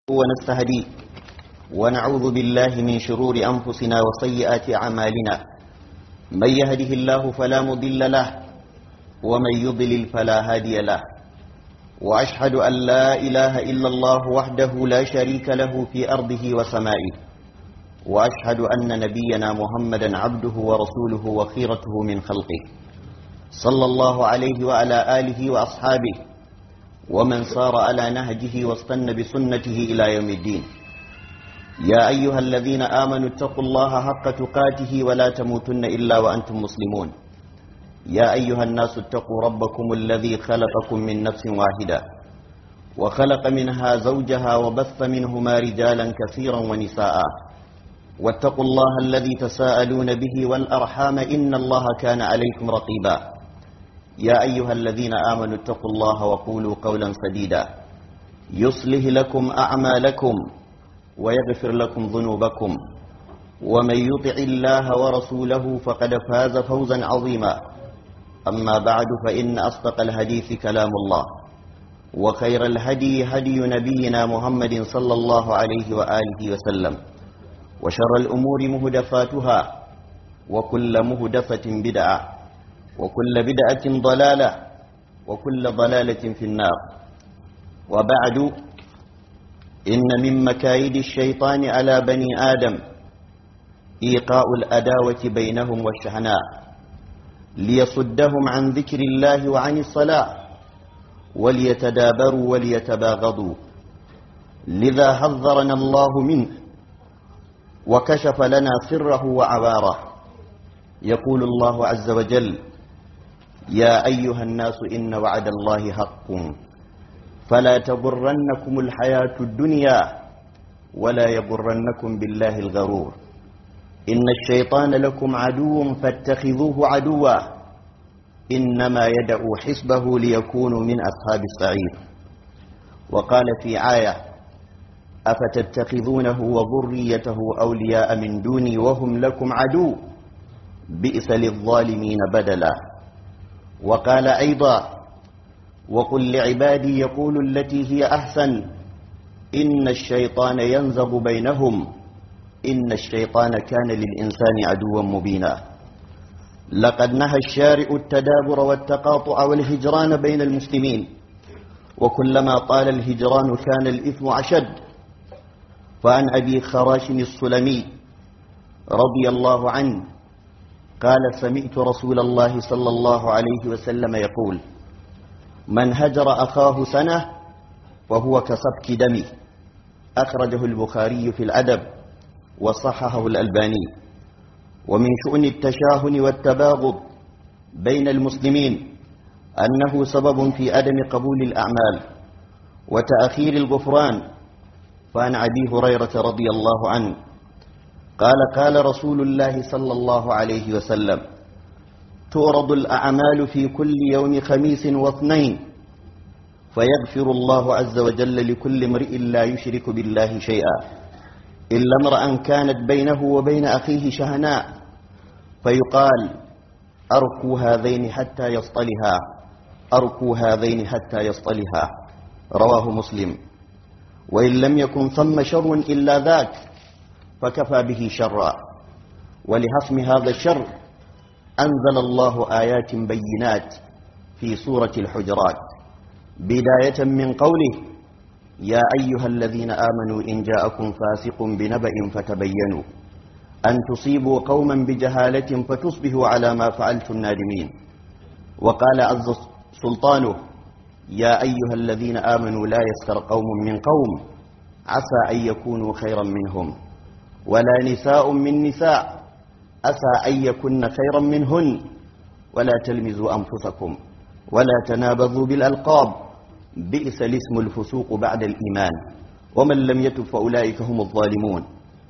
ونستهديه ونعوذ بالله من شرور أنفسنا وسيئات أعمالنا من يهده الله فلا مضل له ومن يضلل فلا هادي له وأشهد أن لا إله إلا الله وحده لا شريك له في أرضه وسمائه وأشهد أن نبينا محمدا عبده ورسوله وخيرته من خلقه صلى الله عليه وعلى آله وأصحابه ومن صار على نهجه واستنى بسنته إلى يوم الدين يا أيها الذين آمنوا اتقوا الله حق تقاته ولا تموتن إلا وأنتم مسلمون يا أيها الناس اتقوا ربكم الذي خلقكم من نفس واحدة وخلق منها زوجها وبث منهما رجالا كثيرا ونساء واتقوا الله الذي تساءلون به والأرحام إن الله كان عليكم رقيبا يا أيها الذين آمنوا اتقوا الله وقولوا قولا سديدا يصلح لكم أعمالكم ويغفر لكم ذنوبكم ومن يطع الله ورسوله فقد فاز فوزا عظيما أما بعد فإن أصدق الحديث كلام الله وخير الهدي هدي نبينا محمد صلى الله عليه وآله وسلم وشر الأمور مهدفاتها وكل مهدفة بدعة وكل بدعة ضلالة وكل ضلالة في النار وبعد إن من مكايد الشيطان على بني آدم إيقاء الأداوة بينهم والشحناء ليصدهم عن ذكر الله وعن الصلاة وليتدابروا وليتباغضوا لذا حذرنا الله منه وكشف لنا سره وعباره يقول الله عز وجل يا أيها الناس إن وعد الله حق فلا تغرنكم الحياة الدنيا ولا يغرنكم بالله الغرور إن الشيطان لكم عدو فاتخذوه عدوا إنما يدعو حسبه ليكونوا من أصحاب السعير وقال في آية أفتتخذونه وذريته أولياء من دوني وهم لكم عدو بئس للظالمين بدلا وقال أيضا وقل لعبادي يقول التي هي أحسن إن الشيطان ينزغ بينهم إن الشيطان كان للإنسان عدوا مبينا لقد نهى الشارع التدابر والتقاطع والهجران بين المسلمين وكلما طال الهجران كان الإثم أشد فعن أبي خراش السلمي رضي الله عنه قال سمعت رسول الله صلى الله عليه وسلم يقول من هجر أخاه سنة وهو كسبك دمه أخرجه البخاري في الأدب وصححه الألباني ومن شؤن التشاهن والتباغض بين المسلمين أنه سبب في عدم قبول الأعمال وتأخير الغفران فعن أبي هريرة رضي الله عنه قال قال رسول الله صلى الله عليه وسلم تورد الأعمال في كل يوم خميس واثنين فيغفر الله عز وجل لكل امرئ لا يشرك بالله شيئا إلا امرأ كانت بينه وبين أخيه شهناء فيقال أركوا هذين حتى يصطلها أركوا هذين حتى يصطلها رواه مسلم وإن لم يكن ثم شر إلا ذاك فكفى به شرا ولحسم هذا الشر أنزل الله آيات بينات في سورة الحجرات بداية من قوله يا أيها الذين آمنوا إن جاءكم فاسق بنبأ فتبينوا أن تصيبوا قوما بجهالة فتصبحوا على ما فعلتم نادمين وقال عز سلطانه يا أيها الذين آمنوا لا يسخر قوم من قوم عسى أن يكونوا خيرا منهم ولا نساء من نساء أسى أن يكن خيرا منهن ولا تلمزوا أنفسكم ولا تنابذوا بالألقاب بئس الاسم الفسوق بعد الإيمان ومن لم يتب فأولئك هم الظالمون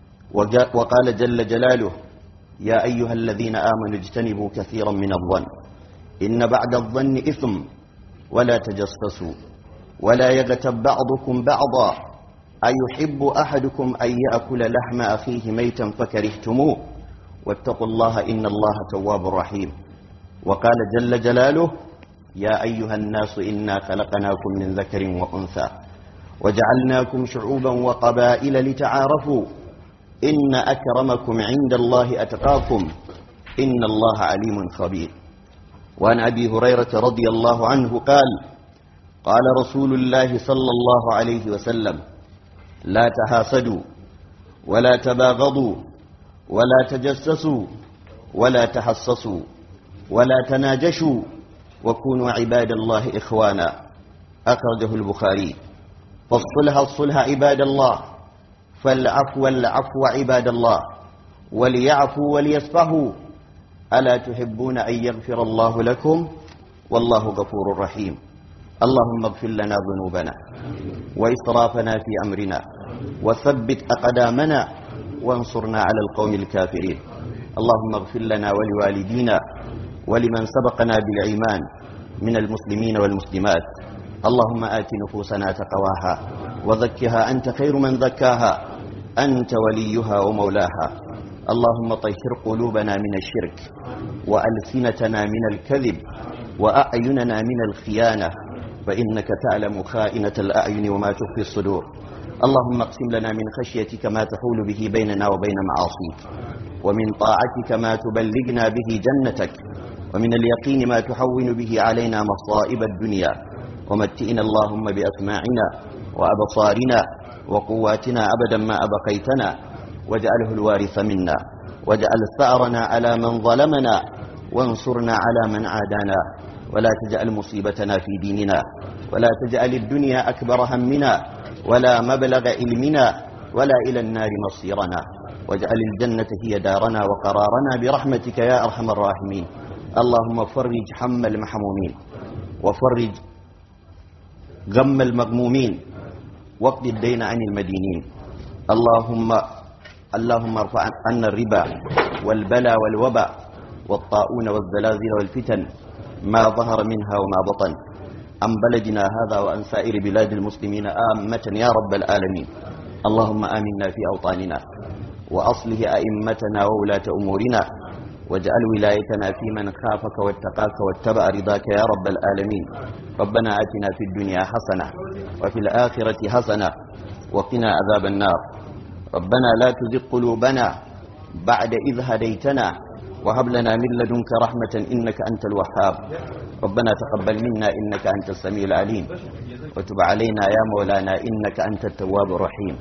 وقال جل جلاله يا أيها الذين آمنوا اجتنبوا كثيرا من الظن إن بعد الظن إثم ولا تجسسوا ولا يغتب بعضكم بعضا أيحب أحدكم أن يأكل لحم أخيه ميتا فكرهتموه واتقوا الله إن الله تواب رحيم وقال جل جلاله يا أيها الناس إنا خلقناكم من ذكر وأنثى وجعلناكم شعوبا وقبائل لتعارفوا إن أكرمكم عند الله أتقاكم إن الله عليم خبير وعن أبي هريرة رضي الله عنه قال قال رسول الله صلى الله عليه وسلم لا تحاسدوا ولا تباغضوا ولا تجسسوا ولا تحسسوا ولا تناجشوا وكونوا عباد الله إخوانا أخرجه البخاري فالصلح الصلح عباد الله فالعفو العفو عباد الله وليعفوا وليصفحوا ألا تحبون أن يغفر الله لكم والله غفور رحيم اللهم اغفر لنا ذنوبنا وإسرافنا في أمرنا وثبت أقدامنا وانصرنا على القوم الكافرين اللهم اغفر لنا ولوالدينا ولمن سبقنا بالإيمان من المسلمين والمسلمات اللهم آت نفوسنا تقواها وزكها أنت خير من زكاها أنت وليها ومولاها اللهم طهر قلوبنا من الشرك وألسنتنا من الكذب وأعيننا من الخيانة فإنك تعلم خائنة الأعين وما تخفي الصدور اللهم اقسم لنا من خشيتك ما تحول به بيننا وبين معاصيك ومن طاعتك ما تبلغنا به جنتك ومن اليقين ما تحون به علينا مصائب الدنيا ومتئنا اللهم بأسماعنا وأبصارنا وقواتنا أبدا ما أبقيتنا واجعله الوارث منا واجعل ثأرنا على من ظلمنا وانصرنا على من عادانا ولا تجعل مصيبتنا في ديننا ولا تجعل الدنيا أكبر همنا ولا مبلغ علمنا ولا إلى النار مصيرنا واجعل الجنة هي دارنا وقرارنا برحمتك يا أرحم الراحمين اللهم فرج حم المحمومين وفرج غم المغمومين واقض الدين عن المدينين اللهم اللهم ارفع عنا الربا والبلا والوبا والطاعون والزلازل والفتن ما ظهر منها وما بطن عن بلدنا هذا وعن سائر بلاد المسلمين آمة يا رب العالمين اللهم آمنا في أوطاننا وأصله أئمتنا وولاة أمورنا واجعل ولايتنا في من خافك واتقاك واتبع رضاك يا رب العالمين ربنا آتنا في الدنيا حسنة وفي الآخرة حسنة وقنا عذاب النار ربنا لا تزغ قلوبنا بعد إذ هديتنا وهب لنا من لدنك رحمة إنك أنت الوهاب ربنا تقبل منا إنك أنت السميع العليم وتب علينا يا مولانا إنك أنت التواب الرحيم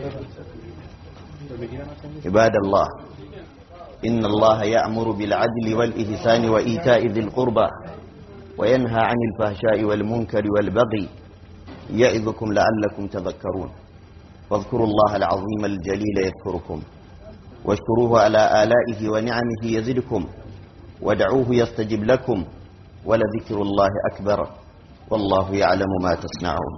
عباد الله إن الله يأمر بالعدل والإحسان وإيتاء ذي القربى وينهى عن الفحشاء والمنكر والبغي يعظكم لعلكم تذكرون واذكروا الله العظيم الجليل يذكركم واشكروه على آلائه ونعمه يزدكم ودعوه يستجب لكم ولذكر الله أكبر والله يعلم ما تصنعون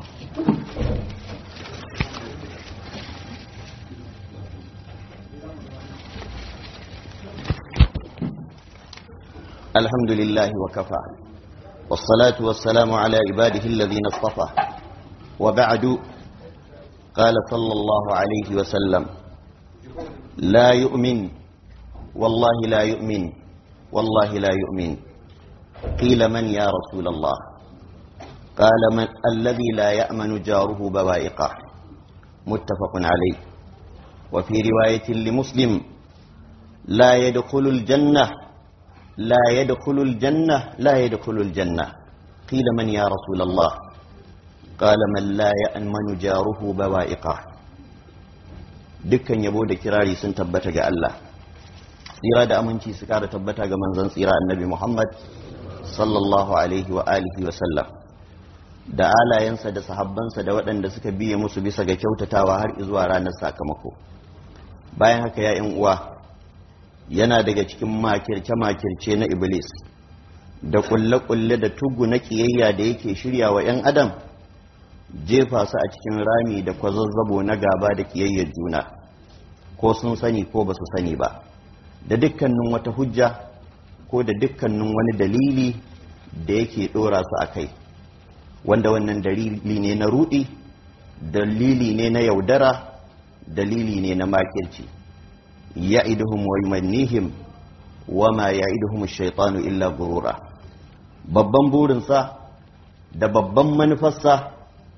الحمد لله وكفى والصلاة والسلام على عباده الذين اصطفى وبعد قال صلى الله عليه وسلم لا يؤمن والله لا يؤمن والله لا يؤمن قيل من يا رسول الله قال من الذي لا يأمن جاره بوائقه متفق عليه وفي رواية لمسلم لا يدخل الجنة لا يدخل الجنة لا يدخل الجنة قيل من يا رسول الله قال من لا يأمن جاره بوائقه dukkan yabo da kirari sun tabbata ga Allah tsira da aminci su kara tabbata ga manzon tsira annabi Muhammad sallallahu alaihi wa alihi wa sallam da alayensa da sahabbansa da waɗanda suka biye musu bisa ga kyautatawa har zuwa ranar sakamako bayan haka ya yan uwa yana daga cikin makirce-makirce na iblis da kulle-kulle da tugu na kiyayya da yake shirya wa 'yan adam jefa su a cikin rami da kwazazzabo na gaba da kiyayyar juna ko sun sani ko ba su sani ba da dukkanin wata hujja ko da dukkanin wani dalili da yake ɗora su a kai wanda wannan dalili ne na rudi dalili ne na yaudara dalili ne na makirci ya'iduhum wa yumannihim wa ma ya'iduhum ash-shaytanu illa gurura babban burinsa da babban manufarsa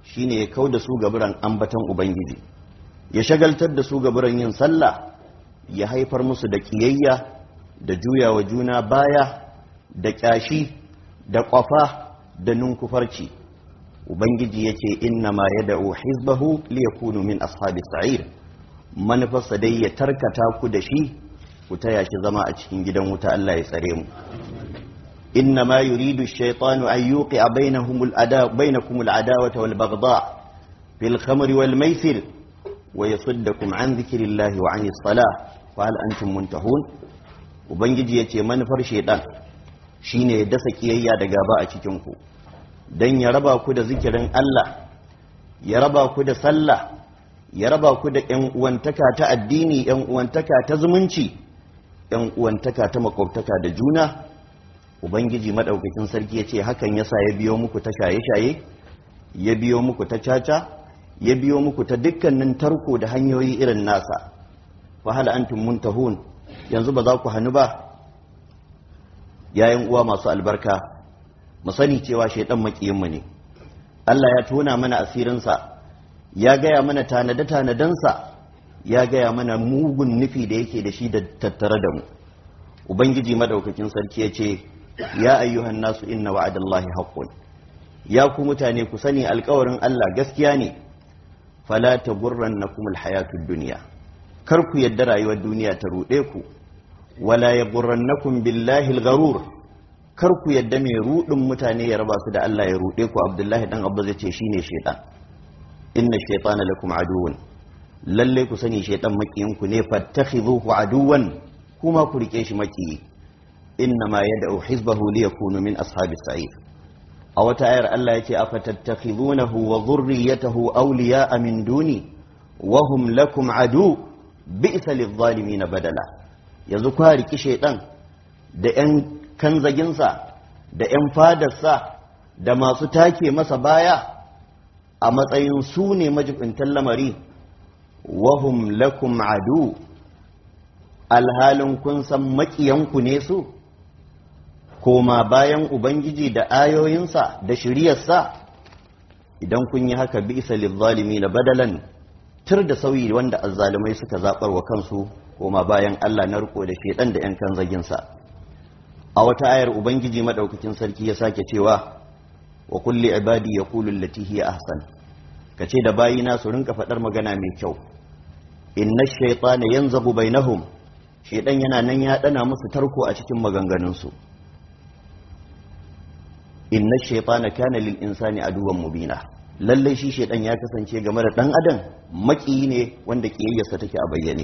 shine ya kau da su gaburan ambatan ubangiji ya shagaltar da su gaburan yin sallah ya haifar musu da kiyayya da juyawa juna baya da kyashi da kwafa da nunkufarci ubangiji ya ce inna ma ya da'u hizbahu liyakunu min ashabi sa'ir manufarsa dai ya tarkata ku da shi ku taya shi zama a cikin gidan wuta Allah ya tsare mu inna ma yuridu ash-shaytanu an yuqi'a bainahum al-ada bainakum al-adawata wal baghdha fil khamri wal maisir wa yasuddakum an dhikrillahi wa 'anis salah fa hal antum muntahun ubangiji yace manufar shaytan shine ya dasa kiyayya da gaba a cikin ku dan ya raba ku da zikirin Allah ya raba ku da sallah ya raba ku da ƴan uwantaka ta addini ƴan uwantaka ta zumunci ƴan uwantaka ta makwabtaka da juna ubangiji madaukakin sarki ya ce hakan yasa ya biyo muku ta shaye-shaye ya biyo muku ta caca ya biyo muku ta dukkanin tarko da hanyoyi irin nasa fa hal antum muntahun yanzu ba za ku hannu ba yayin uwa masu albarka mu sani cewa shaidan makiyinmu ne Allah ya tona mana asirinsa ya gaya mana tanade-tanadensa ya gaya mana mugun nufi da yake da shi da tattare da mu ubangiji madaukakin sarki ya ce ya ayyuhan nasu inna wa'adallahi haqqun ya ku mutane ku sani alkawarin Allah gaskiya ne fala tagurrannakum alhayatud dunya kar ku yadda rayuwar duniya ta ruɗe ku wala yagurrannakum billahi algharur kar ku yadda mai ruɗin mutane ya raba su da Allah ya ruɗe ku Abdullahi dan Abba zai ce shine shaytan inna shaytana lakum aduwwun lalle ku sani shaytan makiyin ku ne fattakhidhuhu aduwwan kuma ku rike shi makiyi inna ma yad'u hizbahu liyakunu min ashabis sa'ir a wata ayar Allah yace afatattakhidunahu wa dhurriyyatahu awliya'a min duni wa hum lakum adu bi'sa lidh-dhalimin badala yanzu kwa riki shaytan da yan kanzaginsa da yan fadarsa da masu take masa baya a matsayin su ne majibintan lamari wahum lakum adu alhalin kun san makiyanku ne su koma bayan ubangiji da ayoyinsa da shiriyarsa idan kun yi haka bi isa lizzalimi na badalan tur da sauyi wanda azzalumai suka zaɓar wa kansu koma bayan Allah na riko da shedan da 'yan kan zaginsa a wata ayar ubangiji madaukakin sarki ya sake cewa wa kulli ibadi yaqulu allati hiya ahsan kace da bayina su rinka fadar magana mai kyau inna ash-shaytana yanzabu bainahum shaydan yana nan ya dana musu tarko a cikin maganganun su inna ash-shaytana kana lil insani aduwwan mubina lalle shi shaydan ya kasance game da dan adam maki ne wanda kiyayyarsa take a bayyane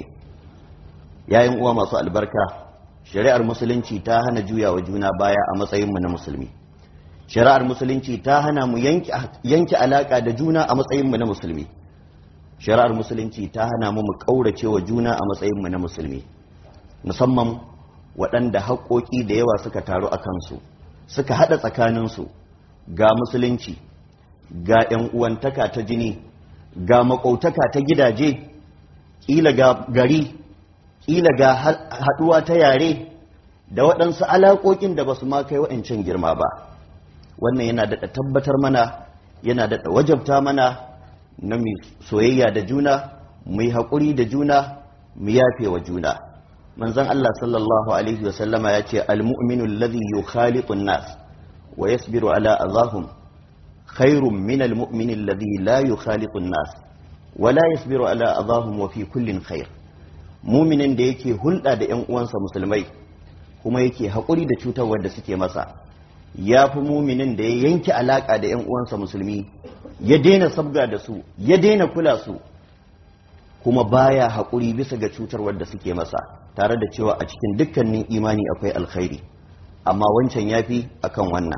yayin uwa masu albarka shari'ar musulunci ta hana juyawa juna baya a matsayin mu na musulmi shari'ar musulunci ta hana mu yanke alaka da juna a matsayinmu na musulmi shari'ar musulunci ta hana mu mu ƙaurace wa juna a matsayinmu na musulmi musamman waɗanda haƙoƙi da yawa suka taru a kansu suka haɗa tsakaninsu ga musulunci ga 'yan uwantaka ta jini ga maƙautaka ta gidaje ƙila ga gari ƙila ga haɗuwa ta yare da waɗansu alaƙoƙin da ba su ma kai wa'ancan girma ba wannan yana daɗa tabbatar mana yana daɗa wajabta mana na mu soyayya da juna mu yi haƙuri da juna mu yafe wa juna manzon Allah sallallahu alaihi wasallama ya ce almu'minu alladhi yukhaliqu nas wa yasbiru ala adahum khairun min almu'min alladhi la yukhaliqu nas wa la yasbiru ala adahum wa fi kullin khair muminin da yake hulɗa da ƴan uwansa musulmai kuma yake haƙuri da cutarwar da suke masa ya fi muminin da ya yanke alaƙa da 'yan uwansa musulmi ya daina sabga da su ya daina kula su kuma baya haƙuri bisa ga cutarwar da suke masa tare da cewa a cikin dukkanin imani akwai alkhairi amma wancan ya fi a kan wannan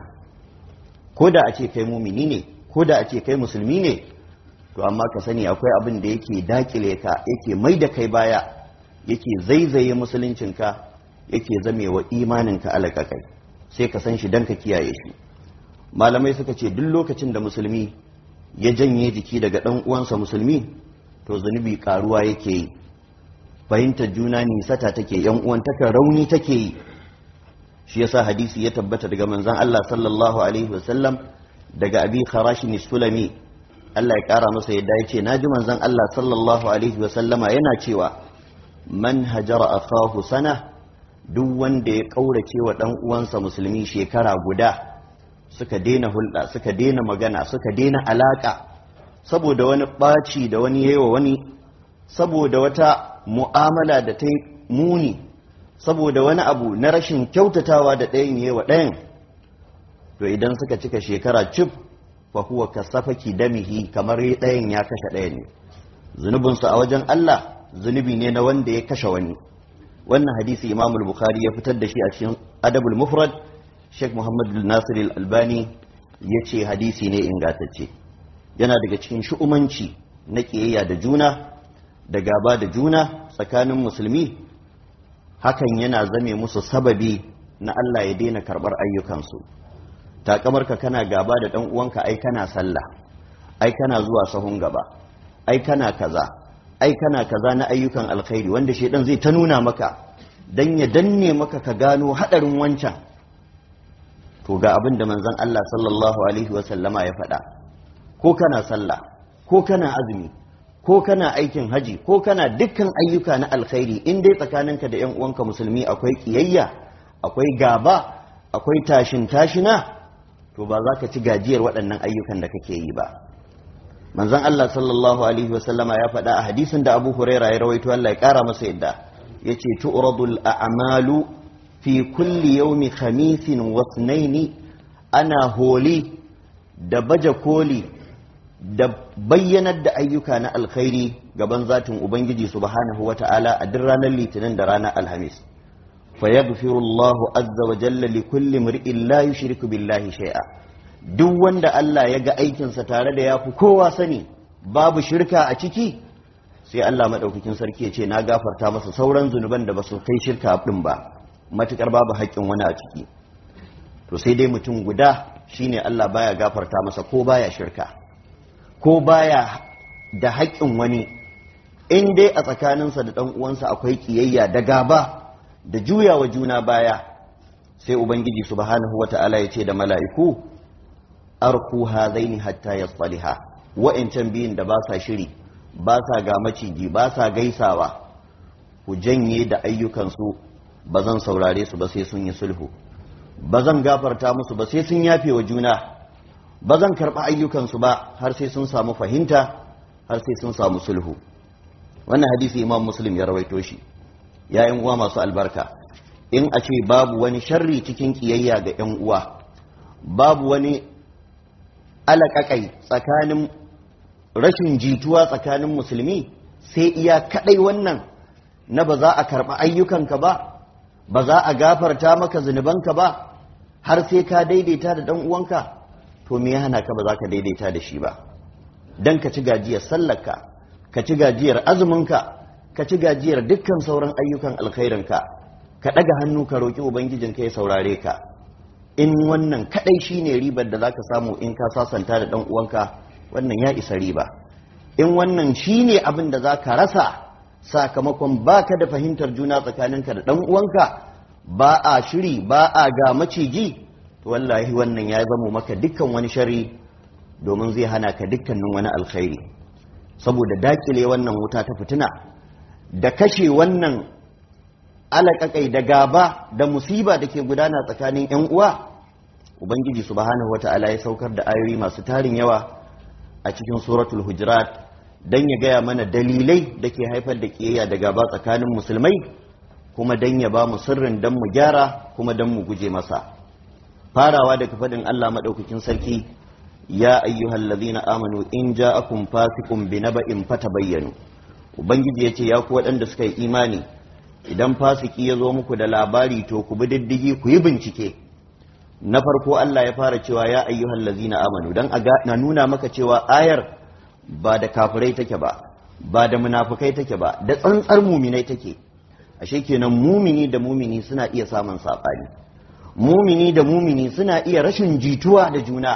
ko da a ce kai mumini ne ko da a ce kai musulmi ne to amma ka sani akwai abin da yake dakile ka yake mai da kai baya yake zaizaye musuluncinka yake zamewa imaninka alaƙaƙai sai ka san shi don ka kiyaye shi malamai suka ce duk lokacin da musulmi ya janye jiki daga ɗan uwansa musulmi to zunubi karuwa yake yi fahimtar juna nisata take yan uwantaka rauni take yi shi yasa hadisi ya tabbata daga manzon Allah sallallahu alaihi wasallam daga abi kharashin sulami Allah ya kara masa yadda ya ce naji manzon Allah sallallahu alaihi wa sallama yana cewa man hajara akahu sana duk wanda ya kaurace wa dan uwansa musulmi shekara guda suka daina hulɗa suka daina magana suka daina alaka saboda wani ɓaci da wani yawa wani saboda wata mu'amala da ta muni saboda wani abu na rashin kyautatawa da ɗayan yawa ɗayan to idan suka cika shekara cif fa huwa kasafaki damihi kamar ɗayan ya kashe ɗayan ne zunubinsu a wajen Allah zunubi ne na wanda ya kashe wani wannan hadisi Imam Bukhari ya fitar da shi a cikin Adabul Mufrad Sheikh Muhammad Nasir Al-Albani ya ce hadisi ne ingantacce yana daga cikin shu'umanci na ƙiyayya da juna da gaba da juna tsakanin musulmi hakan yana zame musu sababi na Allah ya daina karɓar ayyukansu takamarka kana gaba da ɗan uwanka ai kana sallah ai kana zuwa sahun gaba ai kana kaza ai kana kaza na ayyukan alkhairi wanda shedan zai ta nuna maka dan ya danne maka ka gano hadarin wancan to ga abin da manzon Allah sallallahu alaihi wa sallama ya faɗa ko kana sallah ko kana azumi ko kana aikin haji ko kana dukkan ayyuka na alkhairi in dai tsakaninka da 'yan uwanka musulmi akwai kiyayya akwai gaba akwai tashin tashina to ba za ka ci gajiyar waɗannan ayyukan da kake yi ba manzon Allah sallallahu alaihi wasallama ya faɗa a hadisin da Abu Huraira ya rawaito Allah ya ƙara masa yadda yace tu'radul a'malu fi kulli yawmi khamisin wa ithnaini ana holi da baje koli da bayyanar da ayyuka na alkhairi gaban zatin ubangiji subhanahu wata'ala a duk ranar litinin da ranar alhamis fa yaghfiru Allahu azza wa jalla li kulli mar'in la yushriku billahi shay'a duk wanda Allah ya ga aikinsa tare da yafi kowa sani babu shirka a ciki sai Allah madaukakin sarki ya ce na gafarta masa sauran zunuban da basu kai shirka din ba matukar babu haƙƙin wani a ciki to sai dai mutum guda shine Allah baya gafarta masa ko baya shirka ko baya da haƙƙin wani in dai a tsakaninsa da ɗan uwansa akwai ƙiyayya da gaba da juyawa juna baya sai ubangiji subhanahu wata'ala ya ce da mala'iku arku hazaini hatta yasliha wa'ancan biyun da ba sa shiri ba sa ga maciji ba sa gaisawa ku janye da ayyukansu ba zan saurare su ba sai sun yi sulhu ba zan gafarta musu ba sai sun yafe wa juna ba zan karɓi ayyukansu ba har sai sun samu fahimta har sai sun samu sulhu wannan hadisi imam muslim ya rawaito shi yayin uwa masu albarka in a ce babu wani sharri cikin kiyayya ga yan uwa babu wani alaƙaƙai tsakanin rashin jituwa tsakanin musulmi sai iya kaɗai wannan na ba za a karɓi ayyukanka ba ba za a gafarta maka zunubanka ba har sai ka daidaita da ɗan uwanka to me ya hana ka ba za ka daidaita da shi ba dan ka ci gajiyar sallarka ka ci gajiyar azuminka ka ci gajiyar dukkan sauran ayyukan alkhairinka ka ɗaga hannu ka roƙi ubangijinka ya saurare ka in wannan kaɗai shine ribar da zaka samu in ka sasanta da ɗan uwanka wannan ya isa riba in wannan shine abin da zaka rasa sakamakon baka da fahimtar juna tsakaninka da ɗan uwanka ba a shiri ba a ga maciji to wallahi wannan ya zamo maka dukkan wani shari domin zai hana ka dukkanin wani alkhairi saboda dakile wannan wuta ta fitina da kashe wannan alaƙaƙai da gaba da musiba da ke gudana tsakanin 'yan uwa ubangiji subhanahu wata'ala ya saukar da ayoyi masu tarin yawa a cikin suratul hujurat don ya gaya mana dalilai da ke haifar da ƙiyayya da gaba tsakanin musulmai kuma don ya ba mu sirrin don mu gyara kuma don mu guje masa farawa daga faɗin allah maɗaukakin sarki ya ayyuhal ladhina amanu in ja'akum fasiqun binaba'in fatabayyanu ubangiji yace ya ku waɗanda suka yi imani idan fasiki ya zo muku da labari to ku bi diddigi ku yi bincike na farko Allah ya fara cewa ya ayyuhal ladzina amanu dan a na nuna maka cewa ayar ba da kafirai take ba ba da munafukai take ba da tsantsar muminai take ashe kenan mumini da mumini suna iya samun sabani mumini da mumini suna iya rashin jituwa da juna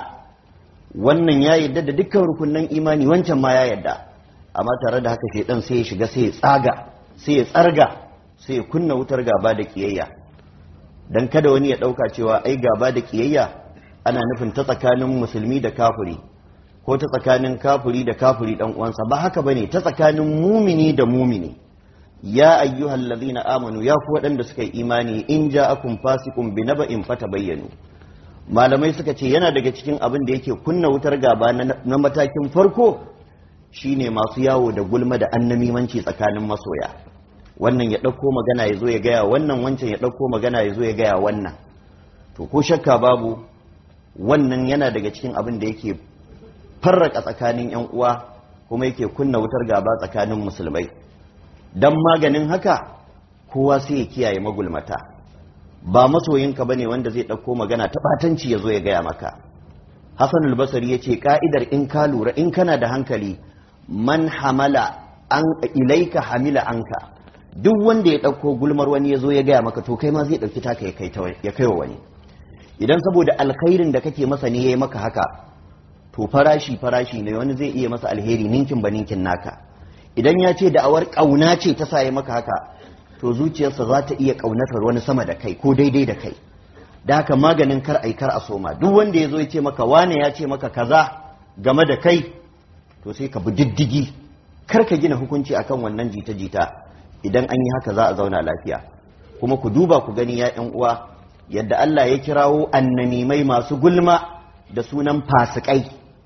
wannan ya yadda da dukkan rukunnan imani wancan ma ya yadda amma tare da haka shedan sai ya shiga sai ya tsaga sai ya tsarga sai ya kunna wutar gaba da kiyayya dan kada wani ya dauka cewa ai gaba da kiyayya ana nufin ta tsakanin musulmi da kafiri ko ta tsakanin kafiri da kafiri dan uwansa ba haka bane ta tsakanin mumini da mumini ya ayyuhal ladhina amanu ya ku waɗanda suka yi imani in ja'akum fasiqun binaba'in fatabayyanu malamai suka ce yana daga cikin abin da yake kunna wutar gaba na matakin farko shine masu yawo da gulma da annamimanci tsakanin masoya wannan ya ɗauko magana ya zo ya gaya wannan wancan ya ɗauko magana ya zo ya gaya wannan to ko shakka babu wannan yana daga cikin abin da yake farraka tsakanin yan uwa kuma yake kunna wutar gaba tsakanin musulmai dan maganin haka kowa sai ya kiyaye magulmata ba masoyinka bane wanda zai ɗauko magana ta ɓatanci ya zo ya gaya maka Hassan al-Basri ya ce ka'idar in ka lura in kana da hankali man hamala an ilaika hamila anka duk wanda ya ɗauko gulmar wani ya zo ya gaya maka to kai ma zai ɗauki taka ya kai wa wani idan saboda alkhairin da kake masa ne ya yi maka haka to farashi farashi ne wani zai iya masa alheri ninkin ba ninkin naka idan ya ce da'awar ƙauna ce ta sa ya maka haka to zuciyarsa za ta iya ƙaunatar wani sama da kai ko daidai da kai da haka maganin kar ai kar a soma duk wanda ya zo ya ce maka wane ya ce maka kaza game da kai to sai ka bi diddigi kar ka gina hukunci akan wannan jita-jita idan an yi haka za a zauna lafiya kuma ku duba ku gani ya yan uwa yadda Allah ya kirawo annanimai masu gulma da sunan fasikai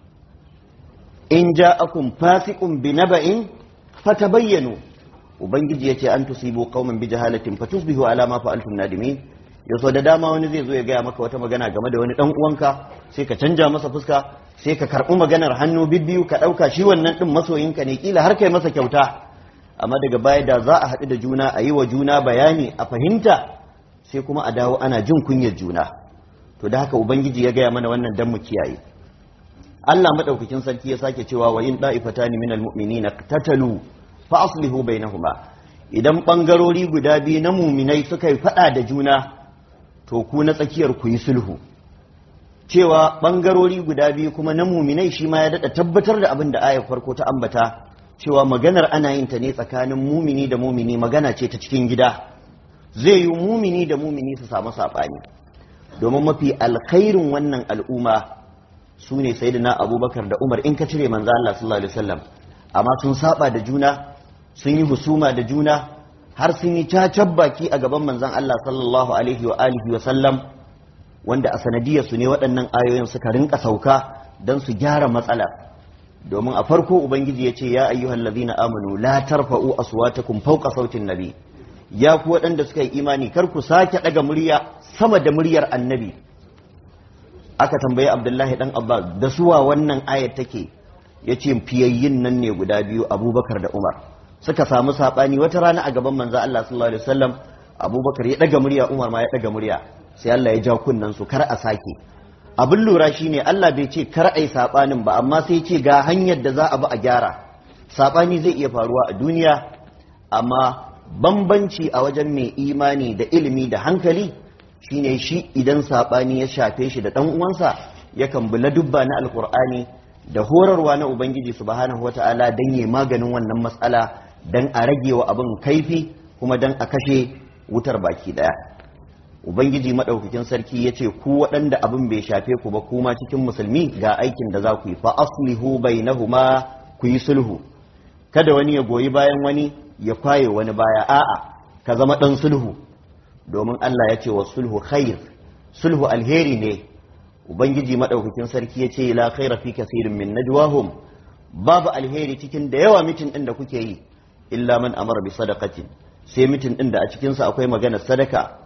in ja'akum fasiqun bi naba'in fatabayyanu ubangiji yace an tusibu qauman bi jahalatin fatusbihu ala ma fa'altum nadimin yaso da dama wani zai zo ya gaya maka wata magana game da wani dan uwanka sai ka canja masa fuska sai ka karɓi maganar hannu bibbiyu ka ɗauka shi wannan ɗin masoyinka ne kila har kai masa kyauta amma daga baya da za a haɗu da juna a yi wa juna bayani a fahimta sai kuma a dawo ana jin kunyar juna to da haka ubangiji ya gaya mana wannan dan mu kiyaye Allah madaukakin sarki ya sake cewa wa in da'ifatani minal mu'minina tatalu fa aslihu bainahuma idan bangarori guda biyu na muminai suka yi fada da juna to ku na tsakiyar ku yi sulhu cewa bangarori guda biyu kuma na muminai shi ma ya dada tabbatar da abin da ayar farko ta ambata cewa maganar ana yin ta ne tsakanin mumini da mumini magana ce ta cikin gida zai yi mumini da mumini su samu saɓani domin mafi alkhairin wannan al'umma su ne sayyidina abubakar da umar in ka cire manzo Allah sallallahu alaihi wasallam amma sun saba da juna sun yi husuma da juna har sun yi cacan baki a gaban manzon Allah sallallahu alaihi wa alihi wa sallam wanda a sanadiyar su ne waɗannan ayoyin suka rinka sauka don su gyara matsalar domin a farko ubangiji ya ce ya ayyuhal ladina amanu la tarfa'u aswatakum fawqa sautin nabi ya ku waɗanda suka yi imani kar ku sake ɗaga murya sama da muryar annabi aka tambayi abdullahi dan abbas da suwa wannan ayat take yace fiyayyin nan ne guda biyu abubakar da umar suka samu sabani wata rana a gaban manzo Allah sallallahu alaihi wasallam abubakar ya ɗaga murya umar ma ya ɗaga murya sai Allah ya ja kunnen su kar a sake abin lura shine Allah bai ce kar ai sabanin ba amma sai ce ga hanyar da za a bi a gyara sabani zai iya faruwa a duniya amma bambanci a wajen mai imani da ilimi da hankali shine shi idan sabani ya shafe shi da dan uwansa yakan bi ladubba na alkur'ani da horarwa na ubangiji subhanahu wataala dan yi maganin wannan matsala dan a rage wa abin kaifi kuma dan a kashe wutar baki daya ubangiji madaukakin sarki ya ce ku waɗanda abin bai shafe ku ba kuma cikin musulmi ga aikin da za ku yi fa aslihu bainahuma ku yi sulhu kada wani ya goyi bayan wani ya kwaye wani baya a'a ka zama ɗan sulhu domin Allah ya ce wa sulhu khair sulhu alheri ne ubangiji madaukakin sarki ya ce la khaira fi kasirin min najwahum babu alheri cikin da yawa mitin din da kuke yi illa man amara bi sadaqatin sai mitin din da a cikin sa akwai magana sadaka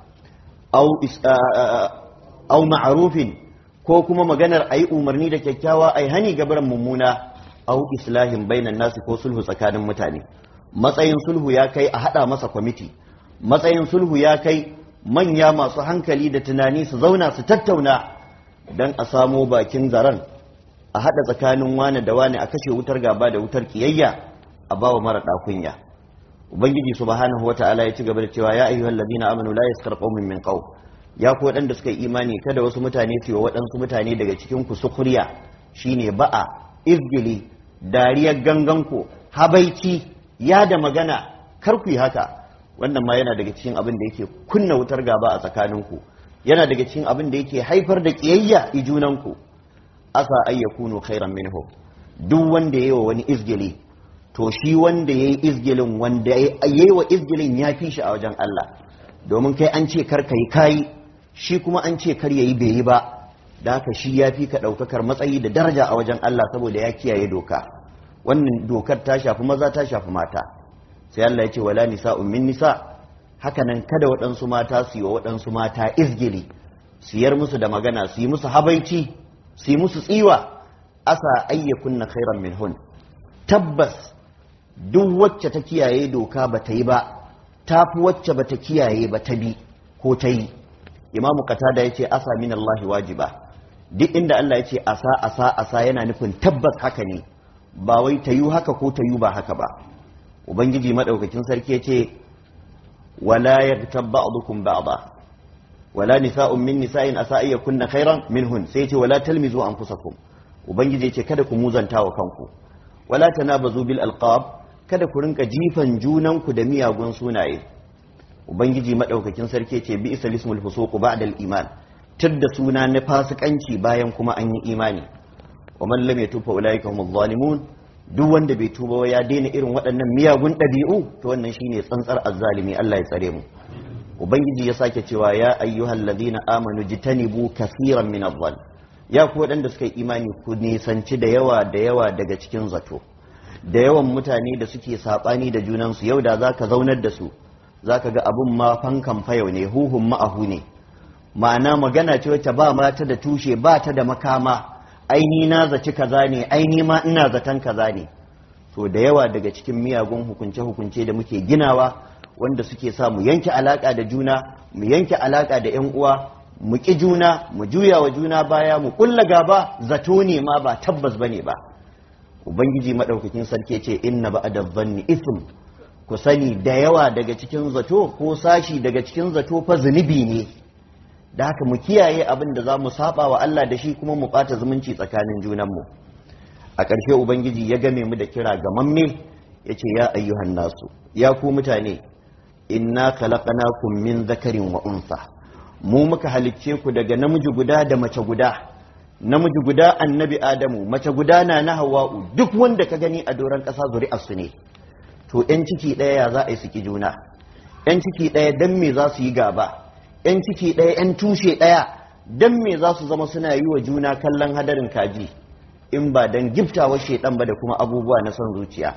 au ma'arufin ko kuma maganar ayi umarni da kyakkyawa ai hani gabaran mummuna au islahin bainan nasi ko sulhu tsakanin mutane matsayin sulhu ya kai a hada masa kwamiti matsayin sulhu ya kai manya masu hankali da tunani su zauna su tattauna don a samo bakin zaren a hada tsakanin wane da wane a kashe wutar gaba da wutar kiyayya a bawa mara ɗakunya ubangiji subhanahu wata'ala ya ci gaba da cewa ya ayyuhal ladina amanu la yaskar qaumin min qaum ya ku waɗanda suka yi imani kada wasu mutane su yi waɗansu mutane daga cikin ku sukuriya shine ba'a izgili dariyar gangan ku habaici ya da magana kar ku yi haka wannan ma yana daga cikin abin da yake kunna wutar gaba a tsakanin ku yana daga cikin abin da yake haifar da kiyayya i junan ku asa ay yakunu khairan minhu duk wanda yayi wa wani izgili to shi wanda yayi izgilin wanda yayi wa izgilin ya fi shi a wajen Allah domin kai an ce kar kai kai shi kuma an ce kar yayi bai yi ba da haka shi ya fi ka ɗaukakar matsayi da daraja a wajen Allah saboda ya kiyaye doka wannan dokar ta shafi maza ta shafi mata sai Allah ya ce wala nisa'un min nisa haka nan kada waɗansu mata su yi wa waɗansu mata izgili siyar musu da magana su yi musu habaici su yi musu tsiwa asa ayyakunna khairan minhun tabbas duk wacce ta kiyaye doka ba ta yi ba ta fi wacce ba ta kiyaye ba ta bi ko ta yi imamu qatada ya ce asa min Allah wajiba duk inda Allah ya ce asa asa asa yana nufin tabbas haka ne ba wai ta yi haka ko ta yi ba haka ba ubangiji madaukakin sarki ya ce wala yaghtab ba'dukum ba'da wala nisa'un min nisa'in asa ay kunna khairan minhun sai ce wala talmizu anfusakum ubangiji ya ce kada ku muzanta wa kanku wala tanabazu bil alqab kada ku rinka jifan junanku da miyagun sunaye ubangiji madaukakin sarki ce bi isa lismul fusuq ba'da al iman tidda suna na fasikanci bayan kuma an yi imani wa man lam yatub fa ulaika humuz zalimun duk wanda bai tuba ya daina irin waɗannan miyagun ɗabi'u to wannan shine tsantsar azzalimi Allah ya tsare mu ubangiji ya sake cewa ya ayyuhal ladina amanu jitanibu kaseeran min adh ya ku waɗanda suka yi imani ku nisanci da yawa da yawa daga cikin zato da yawan mutane da suke saɓani da junansu yau da za ka zaunar da su za ka ga abin ma fankan fayau ne huhun ma'ahu ne ma'ana magana ce wacce ba ma ta da tushe ba ta da makama aini na zaci kaza ne aini ma ina zaton kaza ne so da yawa daga cikin miyagun hukunce-hukunce da muke ginawa wanda suke sa mu yanke alaka da juna mu yanke alaka da yan uwa mu ƙi juna mu juya wa juna baya mu ƙulla gaba zato ne ma ba tabbas bane ba ubangiji madaukakin sarki ce inna ba'da dhanni ism ku sani da yawa daga cikin zato ko sashi daga cikin zato fa zunubi ne da haka mu kiyaye abin da za mu saba wa Allah da shi kuma mu ɓata zumunci tsakanin junanmu a ƙarshe ubangiji ya game mu da kira ga mamme ya ce ya ayyuhan nasu ya ku mutane inna khalaqnakum min zakarin wa unsa mu muka halicce ku daga namiji guda da mace guda namiji guda annabi adamu mace guda na na hawa'u duk wanda ka gani a doron ƙasa zuri'arsu ne to 'yan ciki ɗaya ya za a yi suki juna 'yan ciki ɗaya don me za su yi gaba 'yan ciki ɗaya 'yan tushe ɗaya don me za su zama suna yi wa juna kallon hadarin kaji in ba don giftawar shaidan ba da kuma abubuwa na son zuciya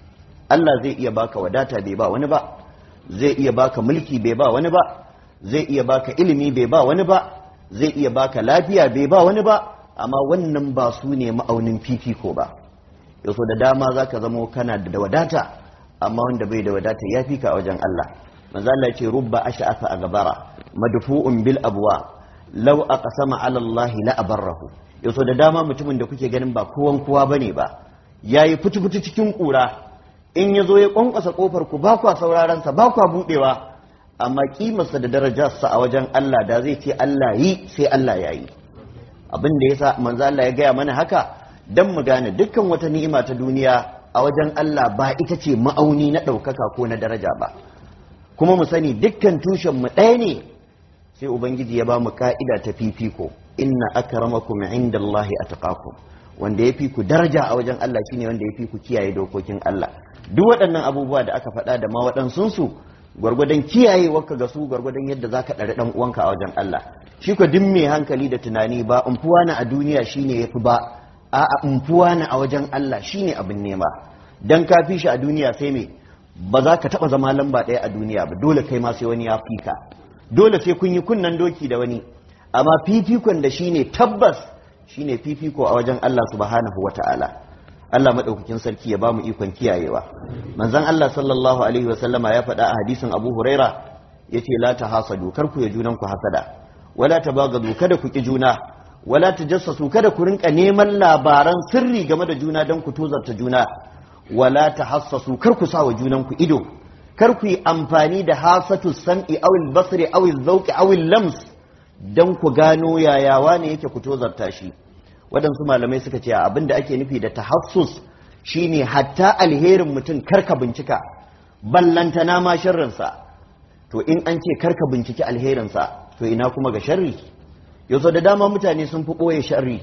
Allah zai iya baka wadata bai ba wani ba zai iya baka mulki bai ba wani ba zai iya baka ilimi bai ba wani ba zai iya baka lafiya bai ba wani ba amma wannan ba su ne ma'aunin fifiko ba yaso da dama za ka zamo kana da wadata amma wanda bai da wadata ya fi ka a wajen Allah manzo Allah ce rubba ash'afa a gabara madfu'un bil abwa law aqsama ala Allah la abarrahu yaso da dama mutumin da kuke ganin ba kowan kowa bane ba yayi fitu-fitu cikin kura in yazo ya kwankwasa kofar ku ba kwa sauraron sa ba kwa budewa amma kimarsa da darajarsa a wajen Allah da zai ce Allah yi sai Allah ya yi abin da yasa manzo Allah ya gaya mana haka dan mu gane dukkan wata ni'ima ta duniya a wajen Allah ba ita ce ma'auni na ɗaukaka ko na daraja ba kuma mu sani dukkan tushen mu ɗaya ne sai ubangiji ya ba mu ka'ida ta fifiko inna akramakum indallahi atqakum wanda ya fi ku daraja a wajen Allah shine wanda ya fi ku kiyaye dokokin Allah duk waɗannan abubuwa da aka faɗa da ma waɗansunsu gwargwadon kiyaye waka ga su gwargwadon yadda zaka ɗari ɗan uwanka a wajen Allah shi ko duk mai hankali da tunani ba umfuwa na a duniya shine yafi ba a umfuwa na a wajen Allah shine abin nema dan ka fi shi a duniya sai me ba za ka taɓa zama lamba ɗaya a duniya ba dole kai ma sai wani ya fi ka dole sai kun yi kunnan doki da wani amma fifikon da shine tabbas shine fifiko a wajen Allah subhanahu wata'ala Allah maɗaukakin sarki ya ba mu ikon kiyayewa manzon Allah sallallahu alaihi wa sallama ya faɗa a hadisin Abu Huraira yace la tahasadu kar ku ya junan ku hasada wala tabagadu kada ku ki juna wala tajassasu kada ku rinka neman labaran sirri game da juna don ku tozarta juna wala tahassasu kar ku sawa junan ku ido kar ku yi amfani da hasatu sam'i aw al-basri aw al-zawqi aw al-lams dan ku gano yayawa ne yake ku tozarta shi waɗansu malamai suka ce abin da ake nufi da tahassus shine hatta alherin mutum karka bincika ballantana ma sharrinsa to in an ce karka binciki alherinsa to ina kuma ga sharri yanzu da dama mutane sun fi ɓoye sharri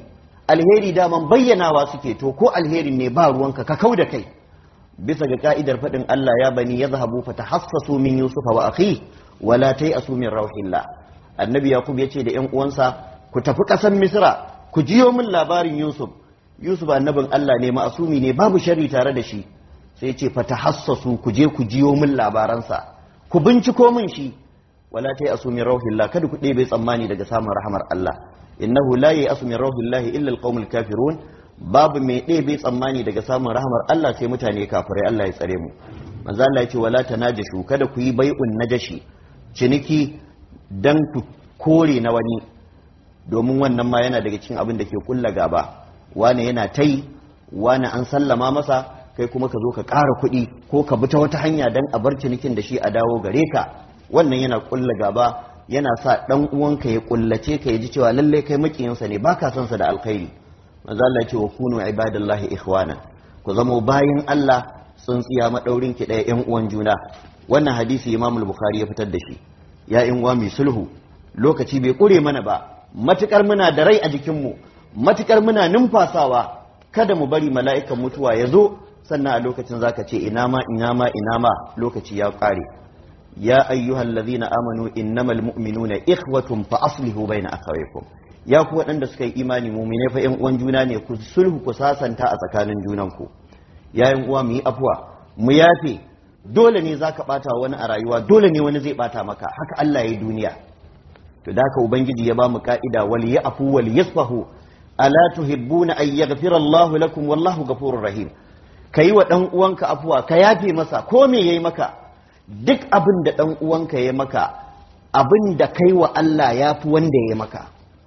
alheri daman bayyanawa suke to ko alherin ne ba ruwanka ka kau da kai bisa ga ka'idar faɗin Allah ya bani ya zahabu fa tahassasu min Yusuf wa akhi wa la tayasu min rauhillah annabi yaqub yace da ƴan uwansa ku tafi ƙasar misra ku jiyo min labarin Yusuf Yusuf annabin Allah ne ma'asumi ne babu sharri tare da shi sai ce fa tahassasu ku je ku jiyo min labaransa ku binciko min shi wala tayasu min rauhillah kada ku ɗebe tsammani daga samun rahamar Allah innahu la yayasu min rauhillahi illa alqaumul kafirun babu mai ɗebe tsammani daga samun rahamar Allah sai mutane kafirai Allah ya tsare mu manzo Allah ya ce wala tanajashu kada ku yi bai'un najashi ciniki dan ku kore na wani domin wannan ma yana daga cikin abin da ke kulla gaba wani yana tai wani an sallama masa kai kuma ka zo ka ƙara kuɗi ko ka bi ta wata hanya dan a bar cinikin da shi a dawo gare ka wannan yana kulla gaba yana sa dan uwanka ya kullace ka ya ji cewa lalle kai makiyinsa ne baka son sa da alkhairi manzo Allah ya ce wa kunu ibadallahi ikhwana ku zamo bayin Allah tsintsiya madaurin ki ɗaya yan uwan juna wannan hadisi Imam al-Bukhari ya fitar da shi ya in uwa mai sulhu lokaci bai kure mana ba matukar muna da rai a jikin mu matukar muna numfasawa kada mu bari mala'ikan mutuwa ya zo sannan a lokacin zaka ce ina ma ina ma ina ma lokaci ya kare ya ayyuhal ladhina amanu innamal mu'minuna ikhwatun fa aslihu bayna akhawaykum ya ku waɗanda suka yi imani mumine fa ƴan uwan juna ne ku sulhu ku sasanta a tsakanin junanku ya ƴan uwa mu yi afuwa mu yafe dole ne zaka bata wani a rayuwa dole ne wani zai bata maka haka Allah ya yi duniya to da haka ubangiji ya ba mu ka'ida wal ya'fu wal yasfahu ala tuhibbuna an yaghfira Allahu lakum wallahu ghafurur rahim kayi wa dan uwanka afuwa ka yafe masa ko me yayi maka duk abin da dan uwanka yayi maka abin da kai wa Allah yafi wanda yayi maka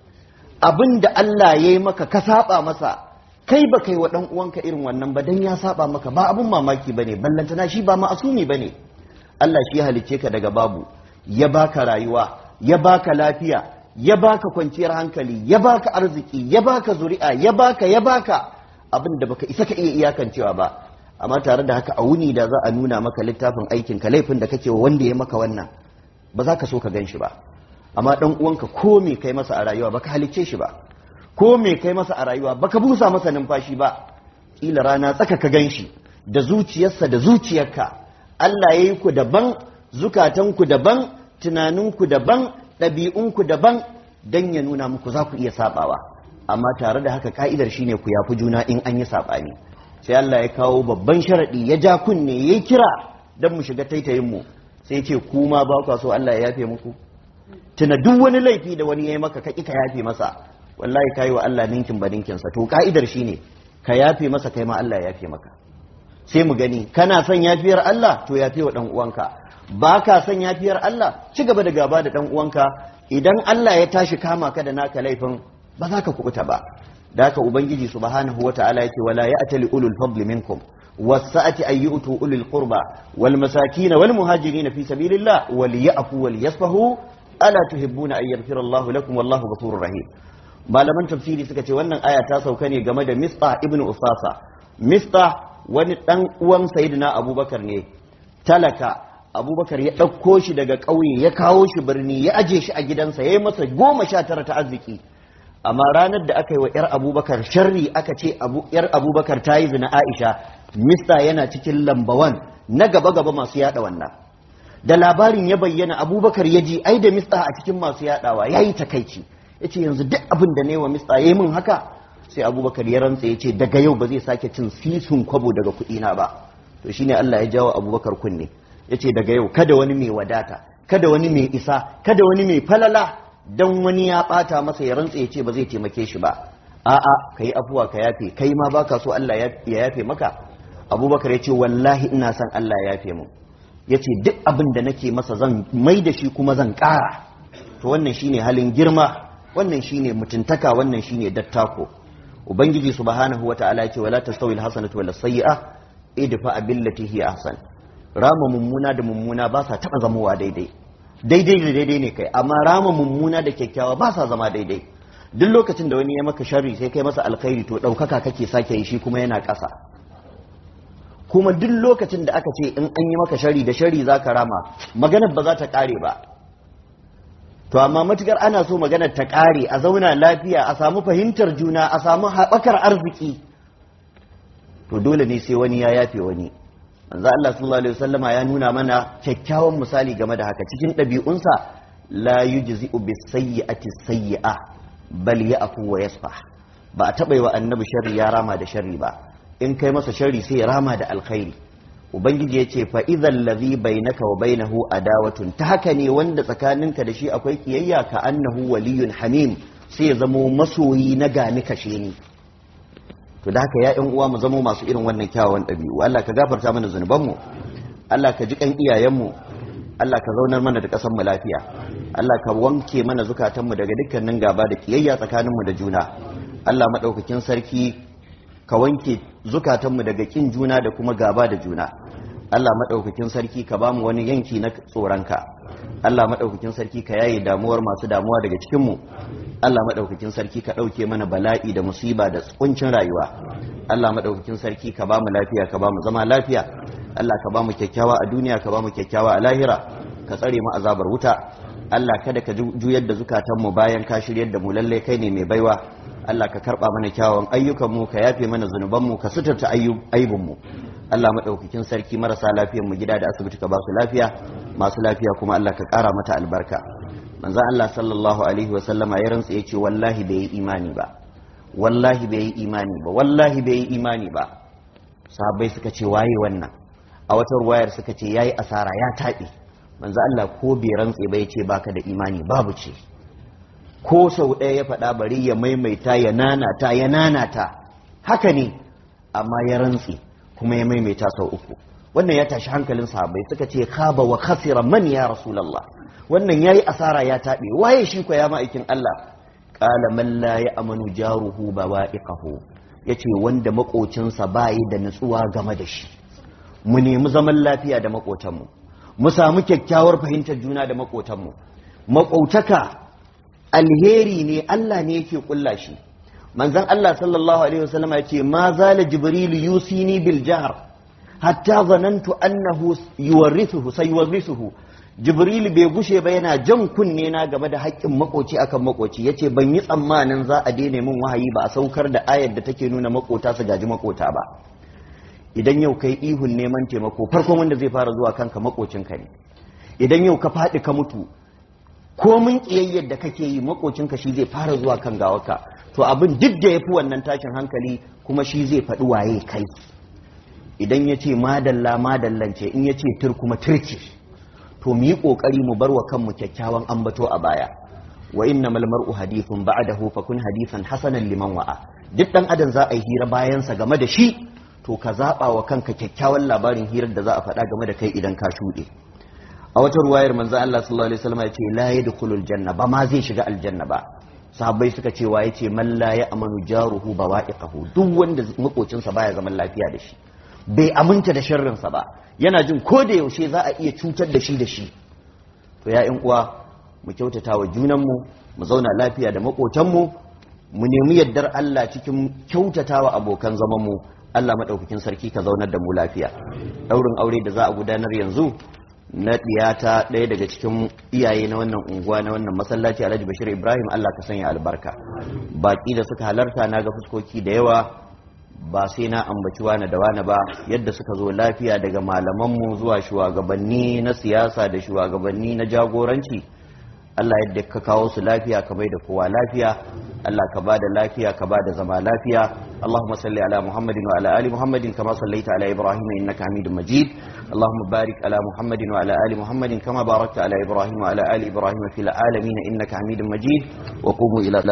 abin da Allah ya yi maka ka saba masa kai ba kai wa ɗan uwanka irin wannan ba dan ya saba maka ba abin mamaki ba ne ballantana shi ba ma'asumi ba ne Allah shi ya halicce ka daga babu ya baka rayuwa ya baka lafiya ya baka kwanciyar hankali ya baka arziki ya baka zuri'a ya baka ya baka abin da baka isa ka iya iyakancewa ba amma tare da haka a wuni da za a nuna maka littafin aikin ka laifin da kake wa wanda ya maka wannan ba za ka so ka gan shi ba amma dan uwanka ko me kai masa a rayuwa baka halicce shi ba ko me kai masa a rayuwa baka busa masa numfashi ba kila rana tsaka ka ganshi da zuciyarsa da zuciyarka Allah ya yi ku daban zukatanku daban tunaninku daban ɗabi'unku daban dan ya nuna muku za ku iya sabawa amma tare da haka ka'idar shine ku yafi juna in an yi sabani sai Allah ya kawo babban sharadi ya ja kunne yayi kira dan mu shiga taitayin mu sai ce ku ma ba ku so Allah ya yafe muku tuna duk wani laifi da wani ya yi maka kaki ka yafe masa wallahi kayi wa Allah ninkin ba ninkinsa to ka'idar shine ka yafe masa kai ma Allah ya yafe maka sai mu gani kana son yafiyar Allah to yafe wa dan uwanka ba ka son yafiyar Allah ci gaba da gaba da dan uwanka idan Allah ya tashi kama ka da naka laifin ba za ka kubuta ba da haka ubangiji subhanahu wataala yake wala ya'tali ulul fadli minkum والسعة أن يؤتوا أولي القربى والمساكين والمهاجرين في سبيل الله وليعفوا وليصفحوا ألا تحبون أن يغفر الله لكم والله غفور رحيم malaman tafsiri suka ce wannan aya ta sauka ne game da Mistah ibn Usasa Mistah wani dan uwan Sayyidina Abubakar ne talaka Abubakar ya ɗauko shi daga ƙauye ya kawo shi birni ya aje shi a gidansa ya yi masa goma sha tara ta arziki amma ranar da aka yi wa 'yar abubakar sharri aka ce 'yar abubakar ta yi zina aisha mista yana cikin lambawan na gaba-gaba masu yada wannan da labarin ya bayyana abubakar ya ji ai da mista a cikin masu yadawa ya yi takaici ya ce yanzu duk abin da ne wa mista ya yi min haka sai abubakar ya rantsa ya ce daga yau ba zai sake cin sisun kwabo daga kuɗina ba to shine allah ya jawo abubakar kunne ya ce daga yau kada wani mai wadata kada wani mai isa kada wani mai falala dan wani ya bata masa ya rantsa ya ce ba zai taimake shi ba a'a kai afuwa ka yafe kai ma baka so Allah ya yafe maka abubakar ya ce wallahi ina son Allah ya yafe mu ya ce duk abin da nake masa zan mai da shi kuma zan ƙara to wannan shine halin girma wannan shine mutuntaka wannan shine dattako ubangiji subhanahu wata'ala ya ce wala tastawi alhasanatu wala sayyi'a idfa billati hi ahsan rama mummuna da mummuna ba sa taba zamowa daidai daidai da daidai ne kai amma rama mummuna da kyakkyawa ba sa zama daidai duk lokacin da wani ya maka sharri sai kai masa alkhairi to ɗaukaka kake sake yi shi kuma yana ƙasa kuma duk lokacin da aka ce in an yi maka shari da shari za ka rama maganar ba za ta ƙare ba to amma matukar ana so maganar ta ƙare a zauna lafiya a samu fahimtar juna a samu haɓakar arziki to dole ne sai wani ya yafe wani manzo Allah sallallahu alaihi wasallama ya nuna mana kyakkyawan misali game da haka cikin ɗabi'unsa la yujzi'u bis sayyi'ati sayyi'a bal ya'fu wa yasfah ba a taɓa yi wa annabi sharri ya rama da sharri ba in kai masa sharri sai ya rama da alkhairi ubangiji ya ce fa idhal ladhi bainaka wa bainahu adawatun ta haka ne wanda tsakaninka da shi akwai kiyayya ka annahu waliyun hamim sai ya zamo masoyi na gani kashe ni to da haka ya ƴan uwa mu zamo masu irin wannan kyawawan ɗabi'u Allah ka gafarta mana zunubanmu Allah ka ji kan iyayenmu Allah ka zaunar mana da ƙasar mu lafiya Allah ka wanke mana zukatanmu daga dukkanin gaba da kiyayya tsakaninmu da juna Allah madaukakin sarki ka wanke zukatanmu daga kin juna da kuma gaba da juna Allah madaukakin sarki ka bamu wani yanki na tsoronka Allah madaukakin sarki ka yaye damuwar masu damuwa daga cikinmu Allah maɗaukakin sarki ka ɗauke mana bala'i da musiba da kuncin rayuwa Allah maɗaukakin sarki ka ba mu lafiya ka ba mu zama lafiya Allah ka ba mu kyakkyawa a duniya ka ba mu kyakkyawa a lahira ka tsare mu azabar wuta Allah kada ka juyar da zukatanmu bayan ka shiryar da mu lalle kai ne mai baiwa Allah ka karɓa mana kyawawan ayyukanmu ka yafe mana zunubanmu ka suturta aibunmu Allah maɗaukakin sarki marasa lafiyar mu gida da asibiti ka ba su lafiya masu lafiya kuma Allah ka ƙara mata albarka manzo Allah sallallahu alaihi wa sallama ya rantsa yace wallahi bai yi imani ba wallahi bai yi imani ba wallahi bai yi imani ba sahabbai suka ce waye wannan a wata ruwayar suka ce yayi asara ya taɓe manzo Allah ko bai rantse ba yace baka da imani babu ce ko sau ɗaya ya faɗa bari ya maimaita ya nanata ya nanata haka ne amma ya rantse kuma ya maimaita sau uku wannan ya tashi hankalin sahabbai suka ce khaba wa khasira man ya rasulullah wannan yayi asara ya taɓe waye shi ko ya ma'aikin Allah qala man la ya'manu jaruhu bawa'iqahu yace wanda makocinsa bayi da nutsuwa game da shi mu nemi zaman lafiya da makotanmu mu samu kyakkyawar fahimtar juna da makotanmu maƙotaka alheri ne Allah ne yake kulla shi manzon Allah sallallahu alaihi wasallam ya ce ma zala jibril yusini bil jahr hatta zanantu annahu yuwarrithuhu sayuwarrithuhu jibril bai gushe ba yana jan kunne na game da haƙƙin makoci akan makoci yace ban yi tsammanin za a daina min wahayi ba a saukar da ayar da take nuna makota su gaji makota ba idan yau kai ihun neman taimako farkon wanda zai fara zuwa kanka makocinka ne idan yau ka faɗi ka mutu komin ƙiyayyar da kake yi makocinka shi zai fara zuwa kan gawarka to abin duk da ya fi wannan tashin hankali kuma shi zai faɗi waye kai idan ya ce madalla madallance in ya ce tur kuma turki to mu yi ƙoƙari mu bar wa kanmu kyakkyawan ambato a baya wa inna mar'u hadithun ba'dahu fa kun hadithan hasanan liman wa'a duk dan adam za a yi hira bayansa game da shi to ka zaɓa wa kanka kyakkyawan labarin hirar da za a faɗa game da kai idan ka shuɗe a wata ruwayar manzo Allah sallallahu alaihi wasallam ya ce la yadkhulul janna ba ma zai shiga aljanna ba sahabbai suka ce wa yace man la ya'manu jaruhu bawa'iqahu duk wanda makocinsa baya zaman lafiya da shi bai aminta da sharrin sa ba yana jin ko da yaushe za a iya cutar da shi da shi to ya ƴan uwa mu kyautata wa junanmu mu zauna lafiya da makotanmu mu nemi yardar Allah cikin kyautata wa abokan zaman mu Allah madaukakin sarki ka zaunar da mu lafiya daurin aure da za a gudanar yanzu na ɗiyata ɗaya daga cikin iyaye na wannan unguwa na wannan masallaci alhaji bashir ibrahim allah ka sanya albarka baƙi da suka halarta na ga fuskoki da yawa ba sai na ambaci wani da wani ba yadda suka zo lafiya daga malamanmu zuwa shugabanni na siyasa da shugabanni na jagoranci allah yadda ka kawo su lafiya ka bai da kowa lafiya allah ka ba da lafiya ka ba da zama lafiya اللهم صل على محمد وعلى ال محمد كما صليت على ابراهيم انك حميد مجيد اللهم بارك على محمد وعلى ال محمد كما باركت على ابراهيم وعلى ال ابراهيم في العالمين انك حميد مجيد وقوموا الى